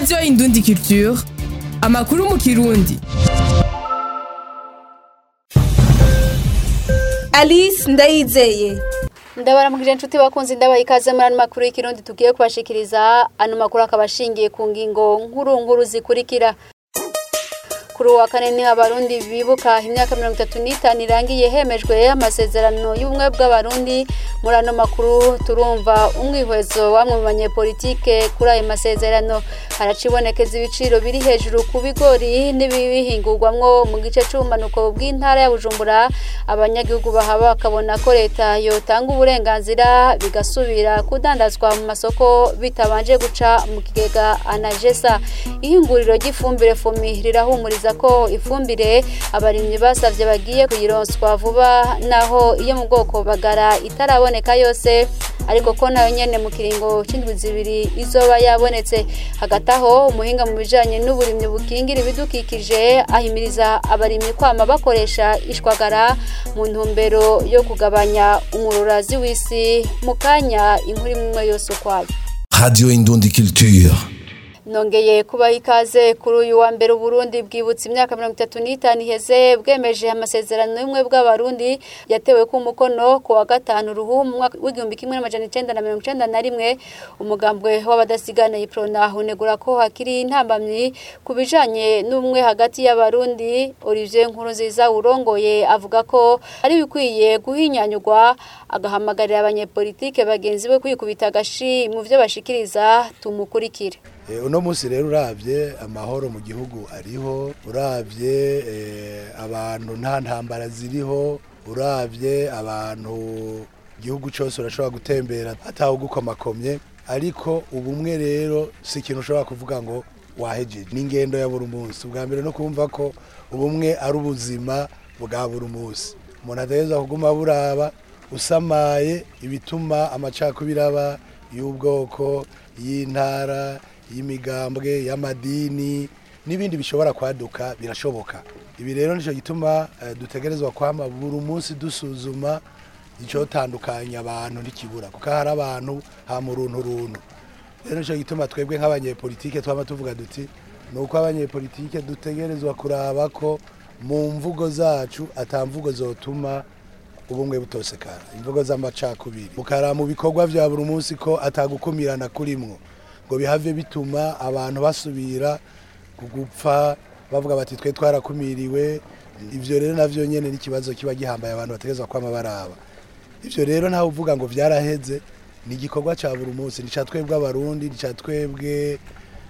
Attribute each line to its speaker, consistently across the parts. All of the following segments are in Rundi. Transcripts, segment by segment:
Speaker 1: radiyo indundi culture amakuru mu kirundi
Speaker 2: alice ndayizeye
Speaker 3: ndabaramukije inshuti bakunze ndabaha ikaze muri ano makuru y'ikirundi tugiye kubashikiriza ano makuru akaba ashingiye ku ngingo nkuru nkuru zikurikira kuri uwa kane niho abarundi bibuka imyaka mirongo itatu n'itanu irangiye hemejwe amasezerano y'ubumwe bw'abarundi muri ano makuru turumva umwihwezo wamwe mu banyepolitike kuri ayo masezerano haracibonekeza ibiciro biri hejuru ku bigori n'ibibihingurwamwo mu gice c'ubumanuko bw'intara ya bujumbura abanyagihugu bahaba bakabona ko leta yotanga uburenganzira bigasubira kudandazwa mu masoko bitabanje guca mu kigega anajesa ihinguriro ry'ifumbire fomi rirahumuriza ko ifumbire abarimyi basavye bagiye kuyironswa vuba naho iyo mu bwoko bagara itaraboneka yose ariko ko nayo nyene mu kiringo c'indwi zibiri izoba yabonetse hagati aho umuhinga mu bijanye n'uburimyi bukingira ibidukikije ahimiriza abarimyi kwama bakoresha ishwagara mu ntumbero yo kugabanya umururazi w'isi mu kanya inkuru imwe yose ukwayo
Speaker 4: Radio Indundi Culture.
Speaker 3: nongeye kubaha ikaze kuri uyu wa mbere uburundi bwibutse imyaka mirongo itatu n'itanu iheze bwemeje amasezerano y'ubumwe bw'abarundi yatewe ku mukono ku wa gatanu ruhu mu mwaka w'igihumbi kimwe n'amajana icenda na mirongo icenda na rimwe umugambwe w'abadasigana iprona unegura ko hakiri intambamyi ku bijanye n'ubumwe hagati y'abarundi olivier nkurunziza urongoye avuga ko ari bikwiye guhinyanyurwa agahamagarira abanyepolitike bagenzi be kwikubita agashi mu vyo bashikiriza tumukurikire
Speaker 5: Eh, uno munsi rero uravye amahoro mu gihugu ariho uravye eh, abantu nta ntambara ziriho uravye abantu igihugu cyose urashobora gutembera atawe gukomakomye ariko ubumwe rero si ikintu ushobora kuvuga ngo wahejeje n'ingendo ya buri munsi ubwa mbere no kumva ko ubumwe ari ubuzima bwa buri munsi umuntu ategereza kuguma buraba usamaye ibituma amacakubiri aba y'ubwoko y'intara y'imigambwe y'amadini n'ibindi bishobora kwaduka birashoboka ibi rero nicyo gituma eh, dutegerezwa kwama buri munsi dusuzuma icotandukanya abantu ntikibura kuko hari abantu ha mu runtu runtu rero nicyo gituma twebwe nk'abanyepolitike twama tuvuga duti ni uko abanyepolitike dutegerezwa kuraba ko mu mvugo zacu ata mvugo zotuma ubumwe butosekara imvugo z'amacakubiri mukara mu bikorwa vya buri munsi ko atagukumirana kurimwo ngo bihave bituma abantu basubira kugupfa bavuga bati twe twarakumiriwe ivyo rero navyo nyene n'ikibazo kiba gihambaye abantu bategerezwa kwama baraba ivyo rero ntawe uvuga ngo vyaraheze ni igikorwa ca buri munsi ni ca twebwe abarundi ni ca twebwe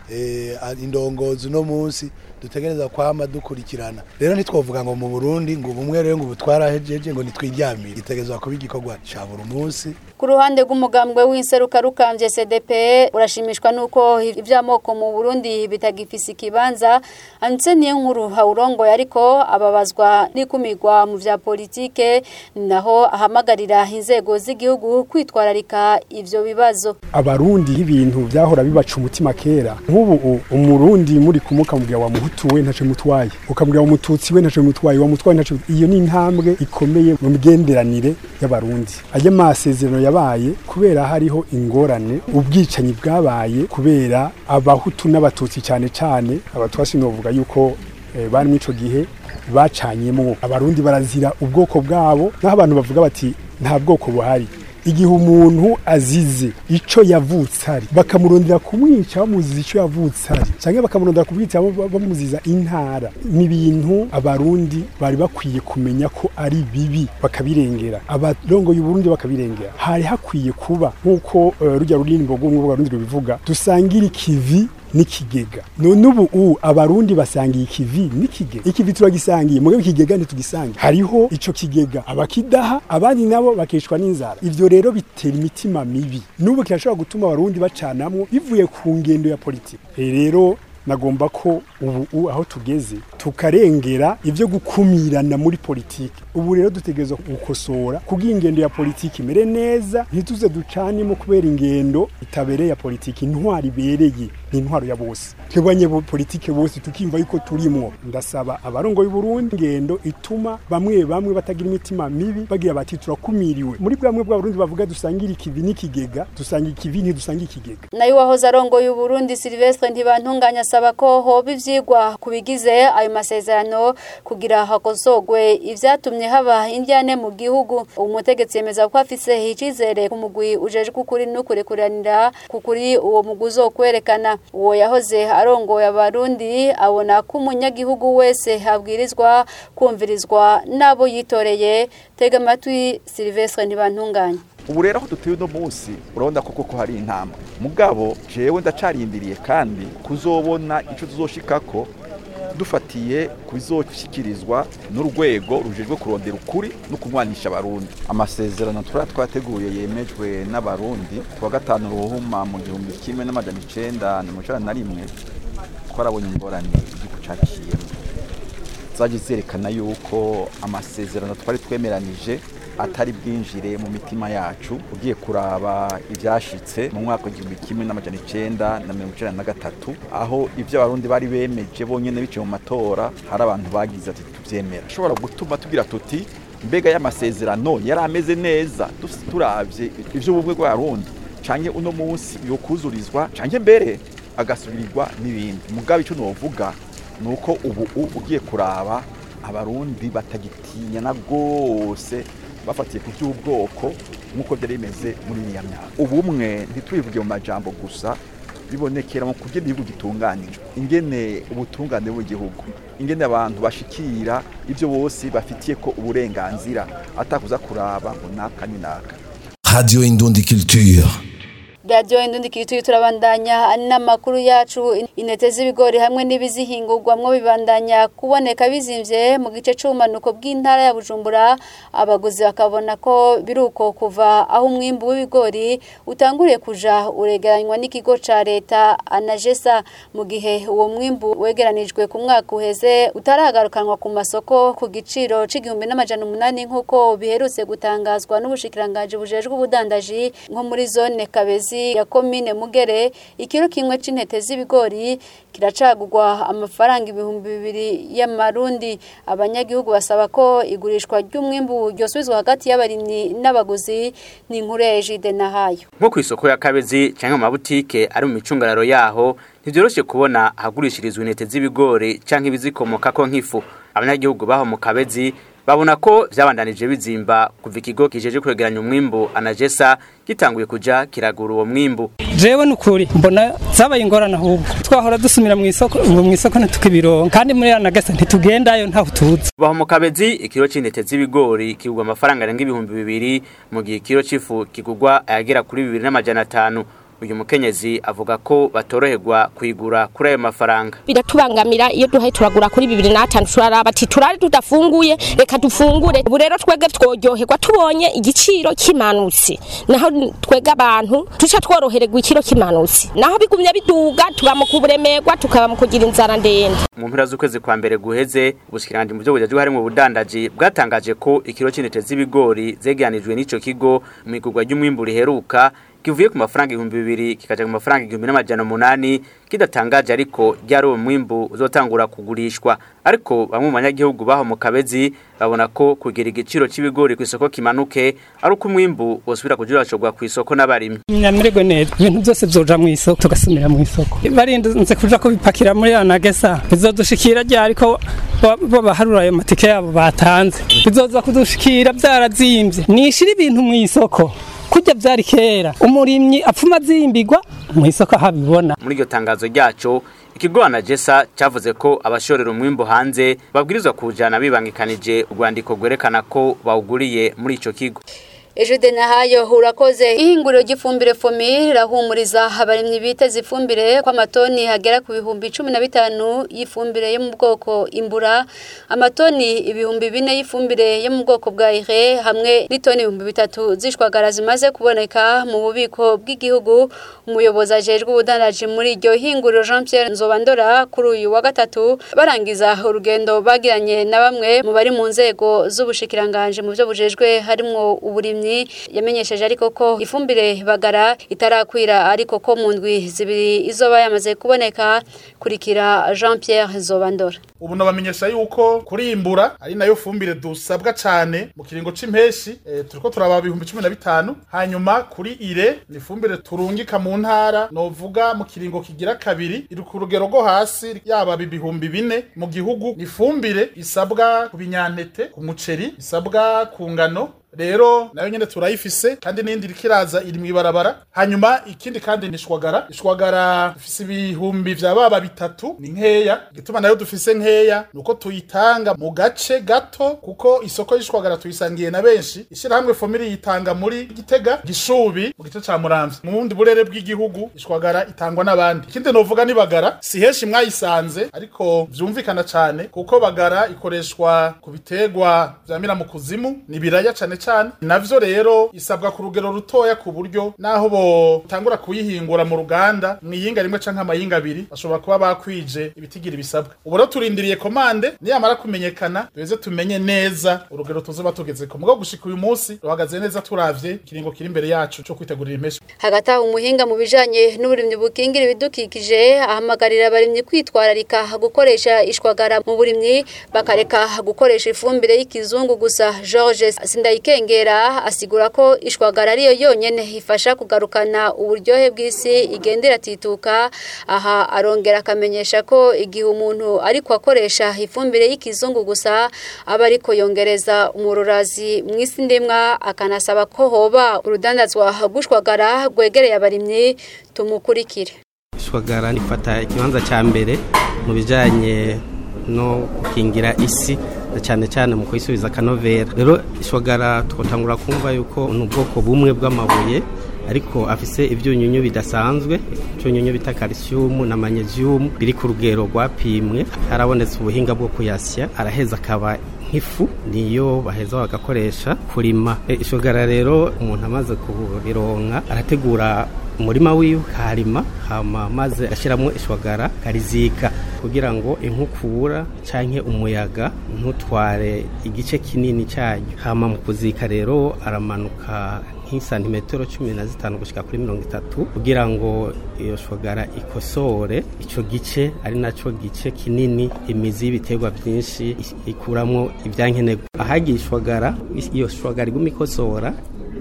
Speaker 5: eh, indongozi uno munsi dutegereza kwama dukurikirana rero ntitwovuga ngo mu burundi ngo ubumwe rero ngo ubu twarahejeje ngo nitwiryamire gitegerezwa kuba igikorwa ca buri munsi
Speaker 3: ku ruhande rw'umugambwe w'inseruka rukambye cdp urashimishwa n'uko iby'amoko mu burundi bitagifise ikibanza anditse niyo nkuru hawurongoye ariko ababazwa n'ikumirwa mu vya politike naho ahamagarira inzego z'igihugu kwitwararika ivyo bibazo
Speaker 6: abarundi ibintu byahora bibaca umutima kera nk'ubu umurundi muri kumuka mubwira wa muhutu we ntaco mutwaye ukamubwira wa mututsi we ntaco mutwaye wa mutwaye ntaco iyo ni intambwe ikomeye mu migenderanire y'abarundi ayo masezerano yabaye kubera hariho ingorane ubwicanyi bwabaye kubera abahutu n'abatutsi cyane cyane abatwasi novuga yuko eh, bari muri ico gihe bacanyemo abarundi barazira ubwoko bwabo naho abantu bavuga bati nta bwoko buhari igihe umuntu azize ico yavutse ari bakamurondera kumwica bamuziza ico yavutse ari canke bakamurondera kumwica bamuziza intara ni ibintu abarundi bari bakwiye kumenya ko ari bibi bakabirengera abarongoye uburundi bakabirengera hari hakwiye kuba nk'uko uh, rujya rurimbo rw'umwe bw'abarundi rubivuga dusangira ikivi n'ikigega none ubu u abarundi basangiye ikivi n'ikigega ikivi turagisangiye mugabo ikigega ntitugisangiye hariho ico kigega abakidaha abandi nabo bakishwa n'inzara ivyo rero bitera imitima mibi n'ubu kirashobora gutuma abarundi bacanamwo bivuye ku ngendo ya politiki rero nagomba ko ubu aho tugeze tukarengera ivyo gukumirana muri politiki ubu rero dutegerezwa gukosora kugira ingendo ya politiki imere neza ntituze ducanemo kubera ingendo itabereye ya politiki intwaro ibereye ni intwaro ya bose twebanye politike bose tukimva yuko turimwo ndasaba abarongo y'Uburundi ingendo ituma bamwe bamwe batagira imitima mibi bagira bati turakumiriwe muri bwamwe bw'abarundi bavuga dusangira ikivi n'ikigega dusangira ikivi ntidusangira ikigega
Speaker 3: nayo wahoze arongoye Uburundi Silvestre ntibantunganya asaba ko hoba ivyigwa kubigize ayo masezerano kugira hakosogwe ivyatumye haba indyane mu gihugu umutegetsi yemeza ko afise icizere ku mugwi ujejwe ukuri n'ukurekuranira kukuri uwo mugwi uzokwerekana uwo yahoze arongoye abarundi abona ko umunyagihugu wese abwirizwa kumvirizwa n'abo yitoreye tega amatwi Silvestre ntibantunganya
Speaker 7: ubu rero aho dutuye uno munsi urabona koko ko hari intambwe mugabo jewe ndacarindiriye kandi kuzobona ico tuzoshikako dufatiye ku bizoshyikirizwa n'urwego rujejwe kurondera ukuri no kunywanisha abarundi amasezerano turaba twateguye yemejwe n'abarundi kuwa gatanu ruhuma mu gihumbi kimwe n'amajana icenda na mirongo icenda na rimwe twarabonye ingorane igihugu caciyemo zaje zerekana yuko amasezerano twari twemeranije atari bwinjire mu mitima yacu ugiye kuraba ibyashitse mu mwaka w'igihumbi kimwe n'amajana icenda na mirongo icenda na gatatu aho ibyo abarundi bari bemeje bonyene biciye mu matora hari abantu bagize ati tuvyemera ashobora gutuma tugira tuti mbega y'amasezerano yari ameze neza turavye ivy'ubumwe bw'abarundi canke uno munsi yokuzurizwa canke mbere agasubirirwa n'ibindi mugabe ico novuga nuko ubu ugiye kuraba abarundi batagitinya na rwose bafatiye ku by'ubwoko nk'uko byari bimeze muri iriya myaka ubumwe ntitubivuge mu majambo gusa bibonekera mu kugira igihugu gitunganijwe ingene ubutungane bw'igihugu ingene abantu bashikira ibyo bose bafitiye ko uburenganzira atakuza kuraba ngo naka ni naka
Speaker 4: Radio Indundi Culture.
Speaker 3: radiyo indundi kituye turabandanya n'amakuru yacu intete z'ibigori hamwe n'ibizihingurwamwo bibandanya kuboneka bizimvye mu gice c'ubumanuko bw'intara ya bujumbura abaguzi bakabona ko biruko kuva aho umwimbu w'ibigori utanguriye kuja uregeranywa n'ikigo ca leta anajesa mu gihe uwo mwimbu wegeranijwe ku mwaka uheze utaragarukanwa ku masoko ku giciro c'igihumbi n'amajana umunani nk'uko biherutse gutangazwa n'ubushikiranganji bujejwe ubudandaji nko muri zone kabezi ya komine mugere ikiro kimwe c'intete z'ibigori kiracagurwa amafaranga ibihumbi bibiri y'amarundi abanyagihugu basaba ko igurishwa ry'umwimbu ryosubizwa hagati y'abarimyi n'abaguzi ni inkuru ya Ejide Nahayo
Speaker 8: nko ku isoko ya kabezi canke mu mabutike ari mu micungararo yaho ntivyoroshe kubona ahagurishirizwa intete z'ibigori canke ibizikomokako nk'ifu abanyagihugu baho mu kabezi babona ko vyabandanije bizimba kuva ikigo kijeje kwegeranya umwimbu anajesa gitanguye kuja kiragura uwo mwimbu
Speaker 9: jewe nukuri mbona zabaye ingorane ahubwo twahora dusumira mu isoko ubu mu isoko ntitukibironka kandi muri anagesa ntitugendayo ntaho tuzi
Speaker 8: baho mu kabezi ikiro c'intete z'ibigori kigurwa amafaranga arenga ibihumbi bibiri mu gihe ikiro c'ifu kigurwa ayagera kuri bibiri n'amajana atanu uyu mukenyezi avuga ko batoroherwa kuyigura kuri ayo mafaranga
Speaker 10: biratubangamira iyo duhaye turagura kuri bibiri n'atanu turaraba ati turari tudafunguye reka dufungure ubu rero twebwe tworyoherwa tubonye igiciro kimanutse naho twebwe abantu tuca tworohererwa ikiro kimanutse naho bigumye biduga tuba mu kuburemerwa tukaba mu kugira inzara ndende
Speaker 8: mu mpera z'ukwezi kwa mbere guheze ubushikiranganje mu byo bujejwe harimo ubudandaji bwatangaje ko ikiro c'intete z'ibigori zegeranijwe n'ico kigo mu igurwa ry'umwimbu riheruka kivuye ku mafaranga ibihumbi bibiri kikaja ku mafaranga igihumbi n'amajana umunani kidatangaje ariko ryari uwo mwimbu uzotangura kugurishwa ariko bamwe mu banyagihugu baho mu kabezi babona ko kugira igiciro c'ibigori ku isoko kimanuke ari uko umwimbu wosubira kujurashorwa ku isoko n'abarimyi
Speaker 9: nyamirego neza ibintu byose vyoja mu isoko tugasumira mu isoko barinze kuja kubipakira muri anagesa bizodushikira ryari ko bo baharura ayo matike yabo batanze bizoza kudushikira vyarazimvye nishira ibintu mu isoko kurya byari kera umurimyi apfuma azimbigwa mu isoko ahabibona
Speaker 8: muri iryo tangazo ryaco ikigo anajesa cyavuze ko abashorera umwimbu hanze babwirizwa kuwujana bibangikanije urwandiko rwerekana ko bawuguriye muri ico kigo
Speaker 3: Ejude Nahayo urakoze ihinguriro ry'ifumbire fomi rirahumuriza abarimyi biteze ifumbire kwa matoni hagera ku bihumbi cumi na bitanu y'ifumbire yo mu bwoko imbura amatoni ibihumbi bine y'ifumbire yo mu bwoko bwa ire hamwe n'itoni ibihumbi bitatu zishwagara zimaze kuboneka mu bubiko bw'igihugu umuyobozi ajejwe ubudandaji muri iryo hinguriro Jean Pierre Nzobandora kuri uyu wa gatatu barangiza urugendo bagiranye na bamwe mu bari mu nzego z'ubushikiranganje mu byo bujejwe harimo uburimyi yamenyesheje ariko ko ifumbire bagara itarakwira ariko ko mu ndwi zibiri izoba yamaze kuboneka kurikira Jean Pierre Zobandora
Speaker 11: ubu nabamenyesha yuko kurimbura ari nayo fumbire dusabwa cyane mu kiringo c'impeshi e, turiko turaba ibihumbi cumi na bitanu hanyuma kuri ire ni fumbire turungika mu ntara novuga mu kiringo kigira kabiri iri ku rugero rwo hasi yaba ibihumbi bine mu gihugu ni fumbire isabwa ku binyantete ku muceri isabwa ku ngano rero nayo nyene turayifise kandi n'indi iriko iraza iri mw'ibarabara hanyuma ikindi kandi ni ishwagara ishwagara dufise ibihumbi vya baba bitatu ni nkeya igituma nayo dufise nkeya nuko tuyitanga mu gace gato kuko isoko y'ishwagara tuyisangiye na benshi ishirahamwe fomiri yitanga muri gitega gishubi mu gice ca muramvya mu bundi burere bw'igihugu ishwagara itangwa n'abandi ikindi novuga ni bagara si henshi mwayisanze ariko vyumvikana cane kuko bagara ikoreshwa ku biterwa vyamira mu kuzimu ni biraya cane cyane navyo rero isabwa ku rugero rutoya ku buryo naho botangura kuyihingura mu ruganda mwiyinga rimwe canke amayinga abiri bashobora kuba bakwije ibitigira ibisabwa ubu rero turindiriye komande niyamara kumenyekana duheze tumenye neza urugero tuzoba tugezeko mugabo gushika uyu munsi ruhagaze neza turavye ikiringo kiri imbere yacu co kwitegurira impesha
Speaker 3: hagati aho umuhinga mu bijanye n'uburimyi bukingira ibidukikije ahamagarira abarimyi kwitwararika gukoresha ishwagara mu burimyi bakareka gukoresha ifumbire y'ikizungu gusa George Sindayikengera asigura ko ishwagara ariyo yonyene ifasha kugarukana uburyohe bw'isi igenda iratituka aha arongera akamenyesha ko igihe umuntu ariko akoresha ifumbire y'ikizungu gusa aba ariko yongereza umururazi mu isi ndimwa akanasaba ko hoba urudandazwa rw'ishwagara rwegereye abarimyi tumukurikire
Speaker 12: ishwagara rifata ikibanza cya mbere mu bijyanye no gukingira isi cyane cyane mu kuyisubiza akanovera rero ishwagara twatangura kumva yuko ni ubwoko bumwe bw'amabuye ariko afise ibyunyunyu bidasanzwe ibyunyunyu bita calcium na magnesium biri ku rugero rwapimwe harabonetse ubuhinga bwo kuyasya araheza akaba nk'ifu niyo baheza bagakoresha kurima ishogara rero umuntu amaze kubironka arategura umurima wiwe karima hama maze ashyiramo ishwagara karizika kugira ngo inkukura canke umuyaga ntutware igice kinini cyayo hama mu kuzika rero aramanuka nk'isantimetero cumi na zitanu gushyika kuri mirongo itatu kugira ngo iyo shwagara ikosore icyo gice ari nacyo gice kinini imizi y'ibiterwa byinshi ikuramo ibyankenerwa ahagiye ishwagara iyo shwagara iguma ikosora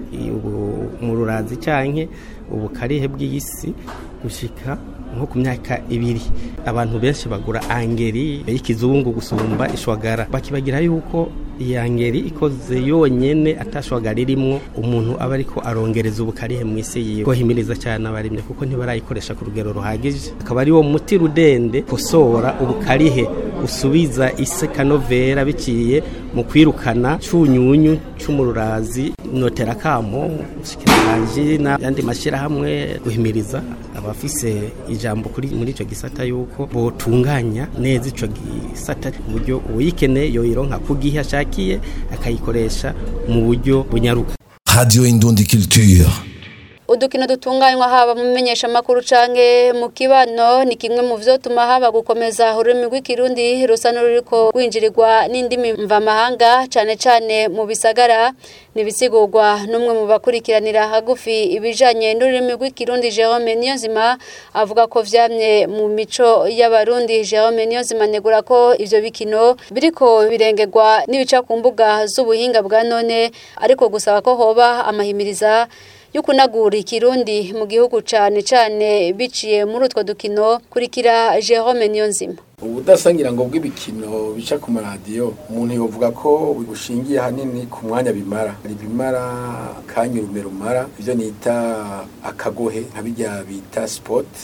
Speaker 12: mu rurazi cyangwa ubukarihe bw'isi gushyika nko ku myaka ibiri abantu benshi bagura angeri y'ikizungu gusumba ishwagara bakibagira yuko iyi angeri ikoze yonyine atashwagara irimo umuntu aba ariko arongereza ubukarihe mu isi yiwe kohimiriza cyane abarimye kuko ntibarayikoresha ku rugero ruhagije akaba ari wo muti rudende kosora ubukarihe usubiza isi kanovera biciye mu kwirukana cyunyunyu cy'umururazi notera kamo ubushikiranganje n'ayandi mashyirahamwe guhimiriza abafise ijambo kuri muri icyo gisata yuko botunganya neza icyo gisata ku buryo uyikeneye yoyironka ku gihe ashakiye akayikoresha mu buryo bunyaruka
Speaker 4: Radio Indundi Culture.
Speaker 3: udukino dutunganywa haba mu menyeshamakuru canke mu kibano ni kimwe mu vyotuma haba gukomeza ururimi rw'ikirundi rusa n'ururiko rwinjirirwa n'indimi mvamahanga cane cane mu bisagara nibisigurwa n'umwe mu bakurikiranira hagufi ibijanye n'ururimi rw'ikirundi Jerome Niyonzima avuga ko vyamye mu mico y'abarundi Jerome Niyonzima negura ko ivyo bikino biriko birengerwa n'ibica ku mbuga z'ubuhinga bwa none ariko gusaba ko hoba amahimiriza yukunagura ikirundi mu gihugu cane cane biciye muri utwo dukino kurikira Jerome Niyonzima
Speaker 13: ubudasangira ngo bw'ibikino bica ku maradiyo umuntu yovuga ko bushingiye hanini ku mwanya bimara hari bimara kanya urume rumara ibyo nita akagohe nka bijya bita sport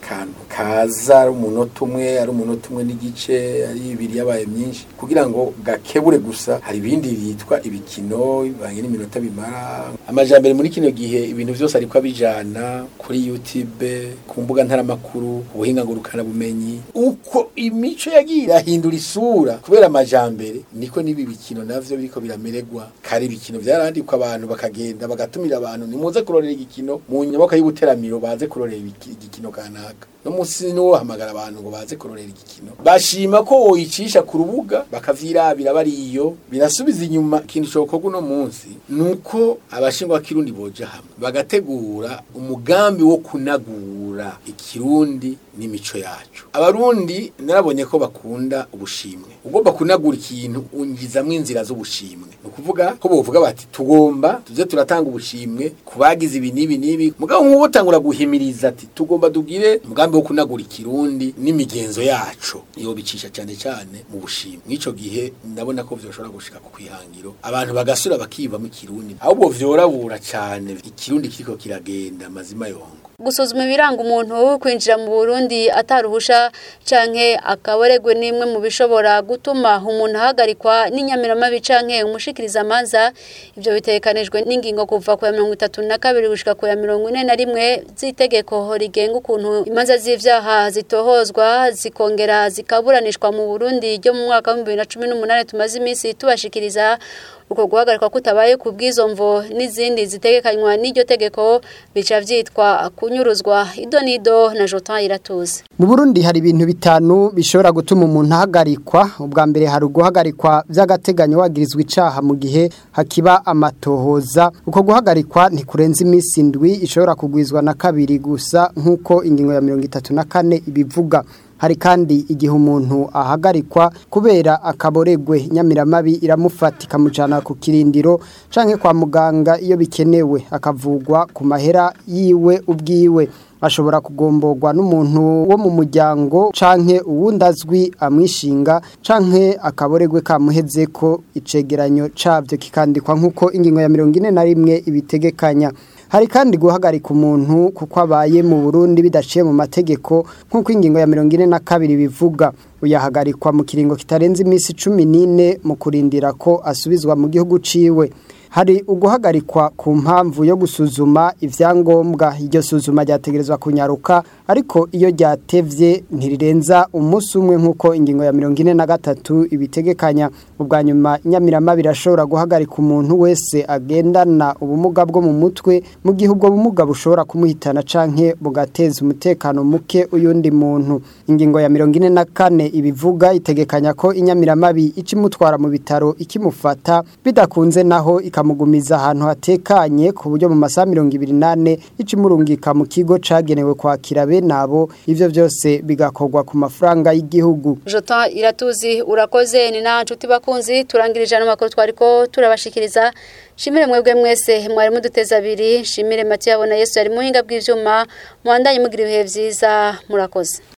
Speaker 13: akantu kaza ari umunota umwe ari umunota umwe n'igice ari ibiri yabaye myinshi kugira ngo gakebure gusa hari ibindi bitwa ibikino bivanye n'iminota bimara amajambere muri kino gihe ibintu byose ariko abijana kuri YouTube ku mbuga ntaramakuru ubuhinga ngurukana bumenyi uko imico yagiye irahindura isura kubera amajambere niko n'ibi bikino navyo biriko biramererwa kare ibikino vyarandikwa abantu bakagenda bagatumira abantu nimuze kurorera igikino mu nyaboka y'ubuteramiro baze kurorera ibiki- igikino kanaka no musi no hamagara abantu ngo baze kurorera igikino bashima ko woyicisha ku rubuga bakavyirabira bariyo birasubiza inyuma ikintu cokorwa uno munsi nuko abashingwa kirundi boja hamwe bagategura umugambi wo kunagura ikirundi n'imico yacu abarundi narabonye ko bakunda ubushimwe ugomba kunagura ikintu ungizamwo inzira z'ubushimwe ni ukuvuga ko bovuga bati tugomba tuze turatanga ubushimwe ku bagize ibi n'ibi n'ibi mugabo nk'uwo utangura guhimiriza ati tugomba tugire umugambi wo kunagura ikirundi n'imigenzo yacu iyo bicisha cyane cyane mu bushimwe mw'ico gihe ndabona ko vyoshobora gushika ku kwihangiro abantu bagasura bakivamo ikirundi ahubwo vyorabura cyane ikirundi kiriko kiragenda mazima yongo
Speaker 3: gusuzuma ibiranga umuntu kwinjira mu Burundi ataruhusha canke akaboregwe nimwe mu bishobora gutuma umuntu ahagarikwa n'inyamiramabi canke umushikiriza amanza ivyo bitekanijwe n'ingingo kuva ku ya mirongo itatu na kabiri gushika ku ya mirongo ine na rimwe z'itegeko rigenga ukuntu imanza z'ivyaha zitohozwa zikongera zikaburanishwa mu Burundi ryo mu mwaka wa bibiri na cumi n'umunani tumaze iminsi tubashikiriza uko guhagarikwa kutabaye ku bw'izo mvo n'izindi zitegekanywa n'iryo tegeko bica vyitwa kunyuruzwa ido nido na Jotan Iratuze
Speaker 14: Mu Burundi hari ibintu bitanu bishobora gutuma umuntu ahagarikwa ubwa mbere hari uguhagarikwa by'agateganyo wagirizwa icaha mu gihe hakiba amatohoza uko guhagarikwa ntikurenza iminsi indwi ishobora kugwizwa na kabiri gusa nk'uko ingingo ya mirongo itatu na kane ibivuga hari kandi igihe umuntu ahagarikwa kubera akaboregwe nyamiramabi iramufata ikamujyana ku kirindiro canke kwa muganga iyo bikenewe akavugwa ku mahera yiwe ubwiwe ashobora kugomborwa n'umuntu wo mu muryango canke uwundi azwi amwishinga canke akaboregwe kamuheze ko icegeranyo cabyo kikandikwa nk'uko ingingo ya mirongo ine na rimwe ibitegekanya hari kandi guhagarika umuntu kuko abaye mu Burundi bidaciye mu mategeko nk'uko ingingo ya mirongo ine na kabiri bivuga uyahagarikwa mu kiringo kitarenze iminsi cumi n'ine mu kurindira ko asubizwa mu gihugu ciwe hari uguhagarikwa ku mpamvu yo gusuzuma ivyangombwa iryo suzuma ryategerezwa kunyaruka ariko iyo ryatevye ntirirenza umunsi umwe nk'uko ingingo ya mirongo ine na gatatu ibitegekanya ubwa nyuma nyamirama birashobora guhagarika umuntu wese agendana ubumuga bwo mu mutwe mu gihe ubwo bumuga bushobora kumuhitana canke bugateza umutekano muke uyundi muntu ingingo ya mirongo ine na kane ibivuga itegekanya ko inyamiramabi ikimutwara mu bitaro ikimufata bidakunze naho ikamugumiza ahantu hatekanye ku buryo mu masaha mirongo ibiri nane icimurungika mu kigo cagenewe kwakira bene abo ivyo vyose bigakorwa ku mafaranga y'igihugu
Speaker 3: Jotan Iratuzi urakoze ni na nshuti bakunzi turangirije ano makuru twariko turabashikiriza Shimire mwebwe mwese mwari muduteza abiri shimire Mathieu abona Yesu ari muhinga bw'ivyuma mwandanye mugira ibihe vyiza murakoze